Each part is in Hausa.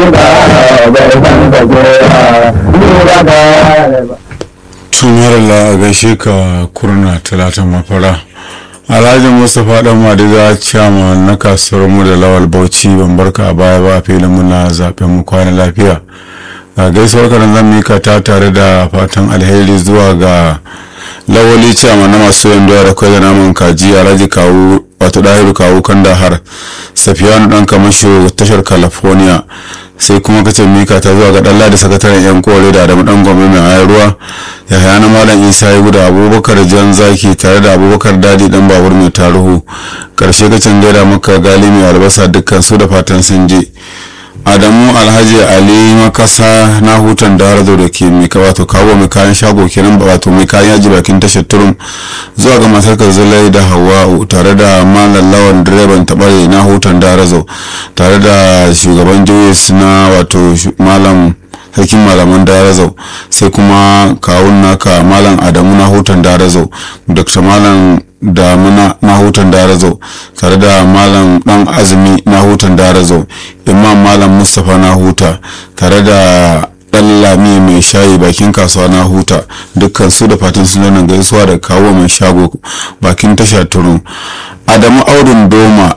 bai san ka kowa ni ba ka tumarala a gaishe ka kurna talatin mafara alhaji mustapha dan madiga ciyama na kasuwar mu da lawal bauchi ban barka a baya ba filin muna zaben mu kwana lafiya a gaisuwar karan zan mika ta tare da fatan alheri zuwa ga lawali ciyama na masu yin doya da kwai da naman kaji alhaji kawu wato dahiru kawu kan da har safiyanu dan kamasho tashar california sai kuma kace mika ta zuwa ga dalla da sakataren yan kore da adamu dan gombe mai ayar ruwa ya haya na malam isa ya guda abubakar jan zaki tare da abubakar dadi dan babur mai taruhu karshe kacin gaida maka gali mai albasa dukkan su da fatan sun je adamu alhaji ali makasa na hutan da harzo da ke mai wato kawo mai kayan shago kenan wato mai kayan yaji bakin tashar turum zuwa ga matar zulai da hawa tare da malam lawan direban tabare na hutan da harzo tare da shugaban juwis na wato malam sarkin malaman darazau sai kuma kawun naka malam adamu na hutan darazau dr malam damuna na hutan darazau tare da malam dan azumi na hutan darazau imam malam mustapha na huta tare da dan lami mai shayi bakin kasuwa na huta dukkan su da fatan sun nan gaisuwa da kawo mai shago bakin tasha turun adamu audun doma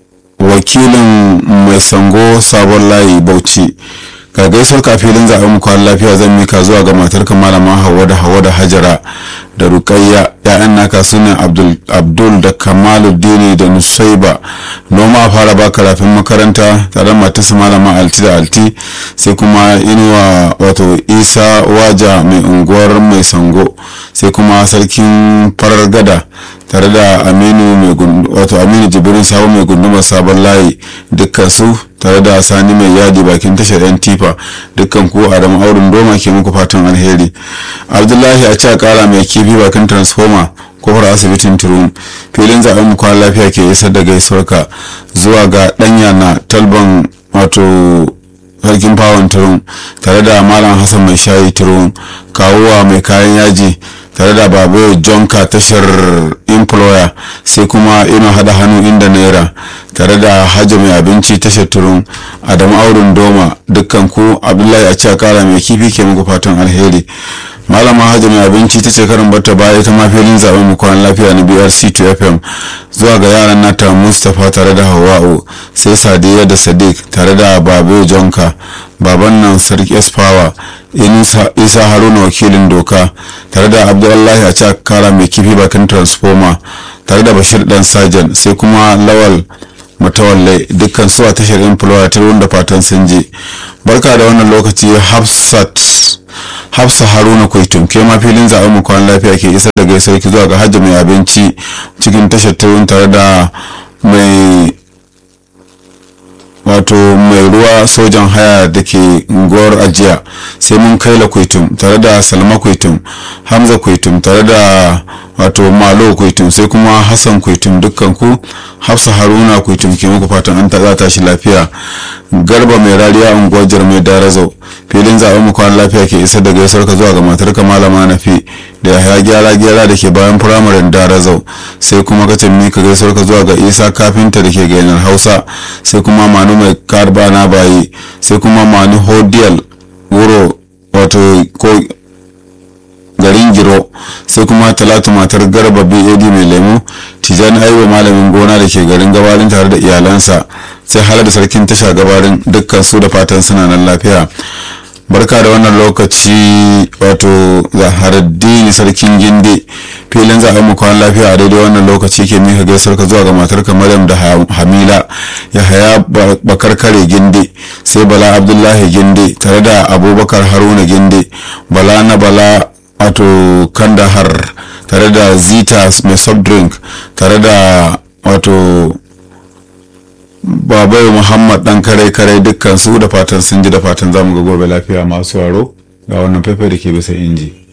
wakilin mai sango sabon layi bauchi ga gaisuwar kafilin zaɓen mu kwan lafiya zan mika zuwa ga matar malama hawa da hawa da hajara da rukayya ya'yan naka su ne abdul da kamaluddini da nusaiba noma a fara baka rafin makaranta tare da matarsa malama alti da alti sai kuma inuwa wato isa waja mai unguwar mai sango sai kuma sarkin farar gada tare da aminu mai wato aminu jibirin sabon mai gundumar sabon layi dukkan su tare da sani mai yadi bakin tashar yan tifa dukkan ku adamu aurin doma ke muku fatan alheri abdullahi a ci kara mai kifi bakin transformer kofar asibitin turum filin zaben mu kwan lafiya ke isar da gaisuwarka zuwa ga danya na talban wato sarkin fawon turum tare da malam hassan mai shayi turum kawuwa mai kayan yaji tare da babu jonka tashar employer sai kuma ina hada hannu inda naira tare da hajji mai abinci tashar turun adamu aurin doma dukkan ku abdullahi a ci kara mai kifi ke muku fatan alheri malama hajji mai abinci ta ce karin bata baya ta mafilin zaben mu kwan lafiya na brc 2 fm zuwa ga yaran nata mustapha tare da hawa'u sai sadiya da sadiq tare da babu jonka baban nan sarki esfawa isa haruna wakilin doka tare da abdullahi a cak kara mai kifi bakin transformer tare da bashir dan sajan sai kuma lawal matawalle dukkan su a tashar employer ta da fatan sun je barka da wannan lokaci hafsat hafsa haruna kwaitun ke ma filin zaɓen mu kwan lafiya ke isar da gaisuwar ki zuwa ga hajji mai abinci cikin tashar turun tare da mai wato mai ruwa sojan haya da ke unguwar ajiya sai mun kai la kwaitum tare da salma kwaitum hamza kwaitum tare da wato malo kwaitum sai kuma hassan kwaitum dukkan ku hafsa haruna kwaitum ke muku fatan an ta tashi lafiya garba mai rariya unguwar jarmai darazau filin zaɓen mu kwan lafiya ke isar da gaisuwar ka zuwa ga matar ka malama nafi da ya gyara gyara da ke bayan firamaren darazau sai kuma ka tammi ka gaisuwar ka zuwa ga isa kafinta da ke gainar hausa sai kuma manu mai karba na bayi sai kuma manu hodiyal wuro wato ko garin giro sai kuma talatu matar garba bad mai lemu tijani aiwa malamin gona da ke garin gabarin tare da iyalansa sai halar da sarkin tasha gabarin dukkan su da fatan suna nan lafiya barka da wannan lokaci wato zaharaddini sarkin ginde filin zaɓen mu kwan lafiya a daidai wannan lokaci ke mika gaisar ka zuwa ga matarka maryam da hamila ya haya bakar kare ginde sai bala abdullahi ginde tare da abubakar haruna ginde bala na bala wato kandahar tare da zita mai soft drink tare da wato babai muhammad dan kare kare dukkan su da fatan sun ji da fatan zamu ga gobe lafiya masu waro ga wannan faifai da ke bisa inji